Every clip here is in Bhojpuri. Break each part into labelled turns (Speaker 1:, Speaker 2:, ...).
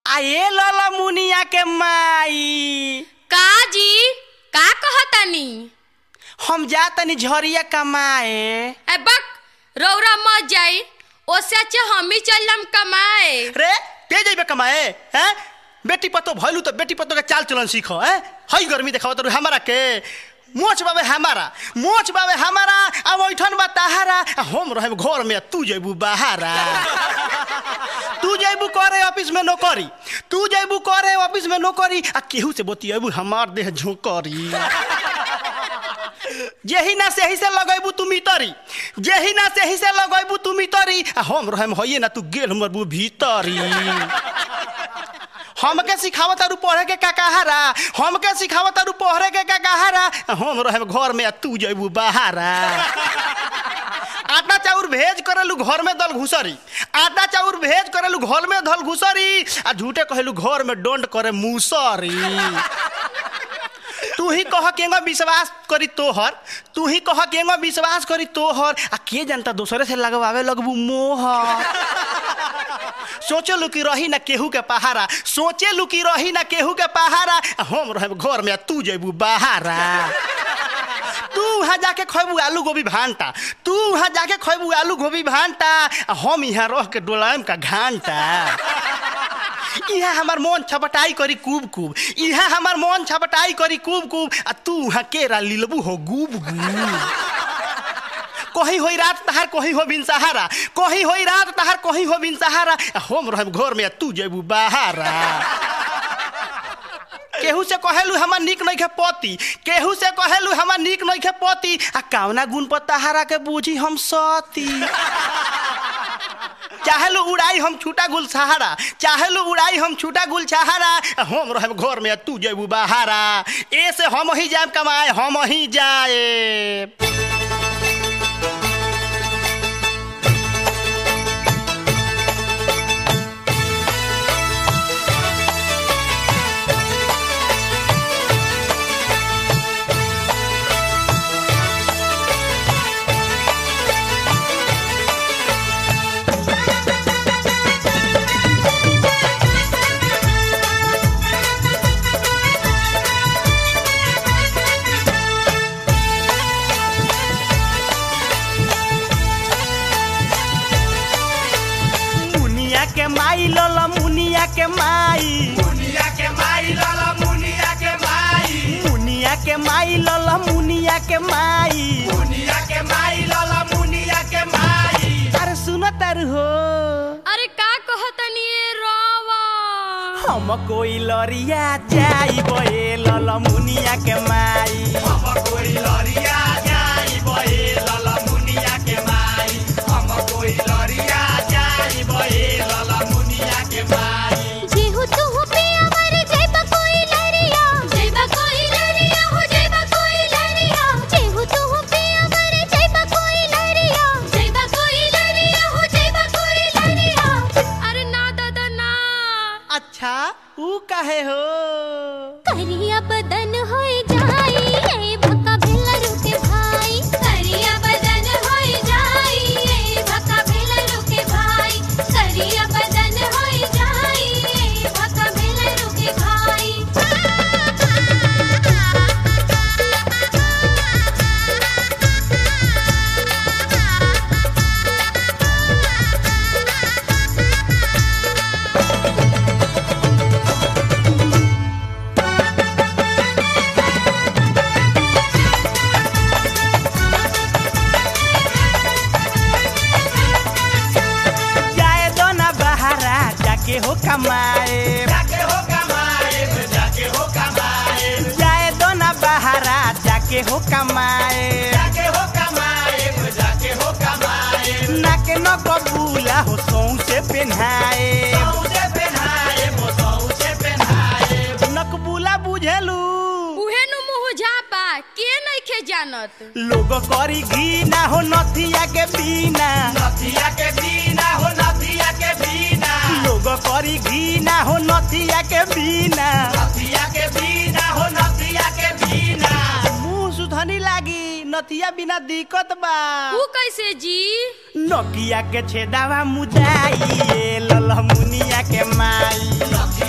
Speaker 1: आए लला मुनिया के माई
Speaker 2: का जी का कहतनी
Speaker 1: हम जा तनी झरिया कमाए
Speaker 2: ए बक रौरा मत जाई ओसे अच्छे हम ही चलम कमाए
Speaker 1: रे ते जइबे कमाए हैं बेटी पतो भइलू तो बेटी पतो के चाल चलन सीखो हैं हई गर्मी देखाव तो हमारा के मोच बाबे हमारा मोच बाबे हमारा अब ओइठन बा तहारा आ हम रहे घर में तू जइबू बाहरा तू जइबू करे ऑफिस में नौकरी तू जइबू करे ऑफिस में नौकरी आ केहू से बतियबू हमार देह झोंकरी जेही ना सेही से लगैबू तू मितरी जेही ना सेही से लगैबू तू मितरी आ हम रहम होइए ना तू गेल मरबू भीतरी हमके सिखावत तारू पढ़े के का कहारा हमके सिखावत तारू पढ़े के का कहारा आ हम रहम घर में आ तू जइबू बाहरा आटा चाउर भेज करेलू घर में दल घुसरी आटा चाउर भेज करेलू घर में दल घुसरी आ झूठे कहेलू घर में डोंट करे मुसरी तू ही कह केंगो विश्वास करी तोहर तू ही कह केंगो विश्वास करी तोहर आ के जनता दूसरे से लगवावे लगबू मोहर सोचे लू कि रही ना केहू के पहारा सोचे लू कि रही ना केहू के पहारा आ हम रहे घर में आ तू जइबू बाहरा तू वहाँ जाके खैबू आलू गोभी भांटा तू वहाँ जाके खैबू आलू गोभी भांटा आ हम यहाँ रह के डोलायम का घांटा यहाँ हमार मन छपटाई करी कूब कूब यहाँ हमार मन छपटाई करी कूब कूब आ तू वहाँ केरा लिलबू हो गूब गूब कहीं होई रात तहार कहीं हो बिन सहारा कहीं होई रात तहार कहीं हो बिन सहारा आ हम रहब घर में आ तू जेबू बाहरा केहू से कहेलू हमार निक नहीं खे पति केहू से कहेलू हमार निक नहीं खे पति आ कावना गुण पर तहारा के बूझी हम सती चाहेलू उड़ाई हम छूटा गुल सहारा चाहेलू उड़ाई हम छूटा गुल सहारा हम रहे घर में तू जेबू बाहरा ए से हम ही जाए कमाए हम ही जाए मुनिया के माई लला मुनिया के माई
Speaker 3: मुनिया के माई लाला मुनिया के माई
Speaker 1: मुनिया के माई लला मुनिया के माई
Speaker 3: मुनिया के माई लाला मुनिया के माई
Speaker 1: अरे सुनो तर हो
Speaker 2: अरे का कहतनी ए रवा
Speaker 1: हम कोई लरिया जाई बे लला मुनिया के माई
Speaker 3: हम कोई लरिया जाई बहे लाला मुनिया के माई हम कोई लरिया जाई बहे लाला मुनिया के माई
Speaker 4: जेहु तुहु पिया मर जइबा कोई लरिया जइबा कोई लरिया हो जइबा कोई लरिया जेहु तुहु पिया मर जइबा कोई लरिया जइबा कोई लरिया हो जइबा कोई लरिया
Speaker 2: अरे ना दादा ना
Speaker 1: अच्छा ऊ काहे हो
Speaker 4: करिया बदन होई जाई ए भका भेला रुके भाई करिया बदन होई जाई ए भका भेला रुके भाई करिया बदन होई जाई ए भका भेला रुके
Speaker 1: जाए दो ना बहारा जाके हो कमाए
Speaker 3: जाके हो कमाए जाके हो कमाए
Speaker 1: जाए दो ना बहारा जाके हो कमाए
Speaker 3: जाके हो कमाए जाके हो कमाए
Speaker 1: नाक न कबूला हो सौ से पेन्हाए
Speaker 3: सौसे पहनाए वो सौसे पहनाए
Speaker 1: नकबूला बुझेलू
Speaker 2: उहे नु मुंह झापा के नइखे जानत
Speaker 1: लोग करी घी ना हो नथिया के बिना
Speaker 3: नथिया के बिना हो नथिया के बिना
Speaker 1: लोग करी घी ना हो नथिया के बिना
Speaker 3: नथिया के बिना हो नथिया के बिना
Speaker 1: मुंह सुधनी लागी नथिया बिना दिक्कत बा
Speaker 2: ऊ कैसे जी
Speaker 1: नकिया के छेदावा मुदाई ए ललमुनिया के माई
Speaker 3: नथिया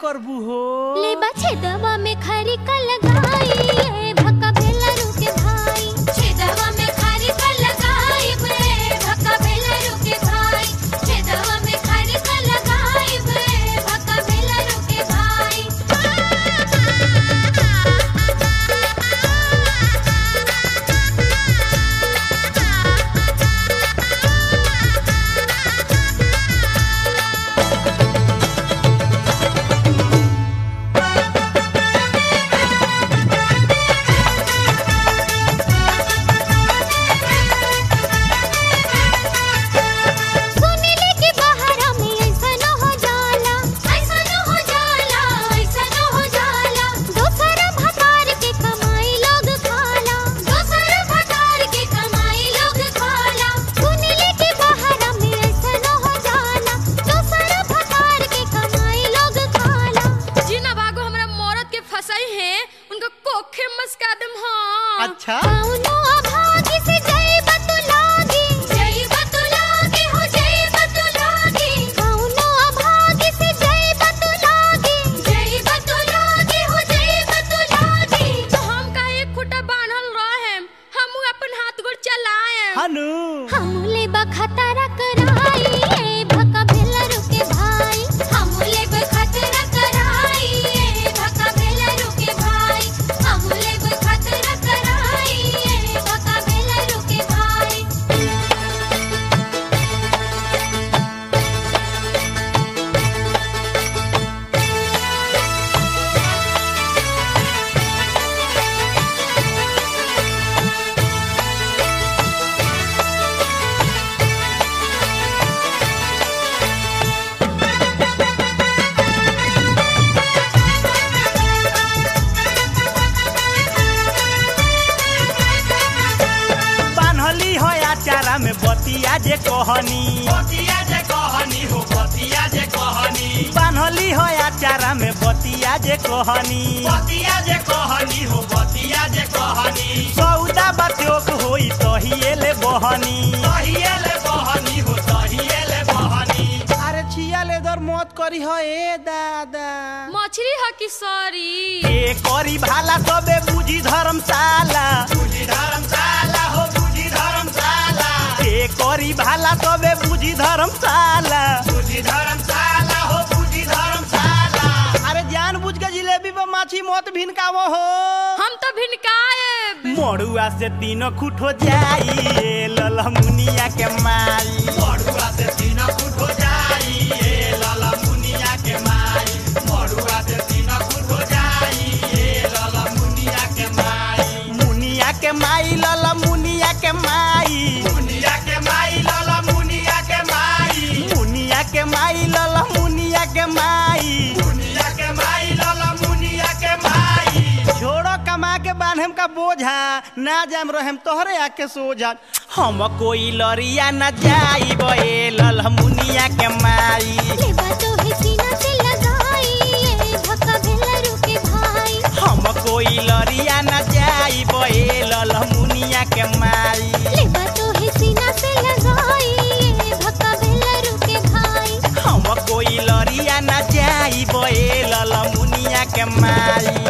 Speaker 1: करबू हो
Speaker 4: लेबा छेदवा में खरी का लगाई ए भक्का भेलरू के भाई छेदवा में खरी का लगाई ए भक्का भेलरू के भाई छेदवा में खरी का लगाई ए भक्का भेलरू के सुनिले कि बहरा में ऐसा न हो जाला ऐसा न हो जाला ऐसा न हो जाला दोसर भतार के कमाई लोग खाला दोसर भतार के कमाई लोग खाला सुनिले कि बहरा में ऐसा न हो जाला दोसर भतार के कमाई लोग खाला
Speaker 2: जिना बागो हमरा मौरत के फसाई है उनका कोखे मस्का दम हाँ
Speaker 1: अच्छा
Speaker 4: कौनो अभागी से जय बतुलागी जय बतुलागी हो जय बतुलागी कौनो अभागी से जय बतुलागी जय बतुलागी हो जय बतुलागी
Speaker 2: तो हम का एक खुटा बांधल रहे हम अपन हाथ गोड़ चलाए
Speaker 1: हनु
Speaker 4: हमले बखतरा कराई ए भका भेलरू के भाई हमले बखतरा कराई ए भका भेलरू के भाई हमले बखतरा कराई ए भका भेलरू के भाई
Speaker 1: बान्हली हो आचारा में बतिया जे कहनी
Speaker 3: बतिया जे कहनी हो बतिया जे कहनी
Speaker 1: बान्हली हो आचारा में बतिया जे कहनी
Speaker 3: बतिया जे कहनी हो बतिया जे कहनी
Speaker 1: सौदा बत्योक होई तहिए बहनी
Speaker 3: तहिएले बहनी हो तहिएले बहनी
Speaker 1: अरे छिया लेदर मत करी हो ए दादा
Speaker 2: मछली है कि सॉरी
Speaker 1: ए करी भाला सबे बुझी धर्मशाला
Speaker 3: बुझी धर्मशाला हो बुझी धर्मशाला
Speaker 1: ए करी भाला सबे बुझी धर्मशाला
Speaker 3: बुझी धर्मशाला हो बुझी धर्मशाला
Speaker 1: अरे जान बुझ के जिलेबी पर माछी मत भिनकावो हो
Speaker 2: हम तो भिनकाए
Speaker 1: मड़ुआ से तीनों खुट हो जाई ए ललमुनिया के माई
Speaker 3: मड़ुआ से तीन फुट हो जाई ए लाला मुनिया के माई मड़ुआ से तीन फुट हो जाई ए लाला मुनिया के माई
Speaker 1: मुनिया के माई ललमुनिया के माई
Speaker 3: मुनिया के माई लाला मुनिया के माई
Speaker 1: मुनिया के माई ललमुनिया के माई
Speaker 3: मुनिया के माई लाला मुनिया के माई
Speaker 1: छोड़ो कमा के बांधम का बोझा ना जाम रहम तोहरे आके सोझा हम कोई लरिया न जाई बे ललमुनिया के माई
Speaker 4: लेबा तो है सीना से लगाई ए भका भेलरू के भाई
Speaker 1: हम कोई लरिया न जाई बे ललमुनिया के माई
Speaker 4: लेबा तो है सीना से लगाई ए भका भेलरू के भाई
Speaker 1: हम कोई लरिया न जाई बे ललमुनिया के माई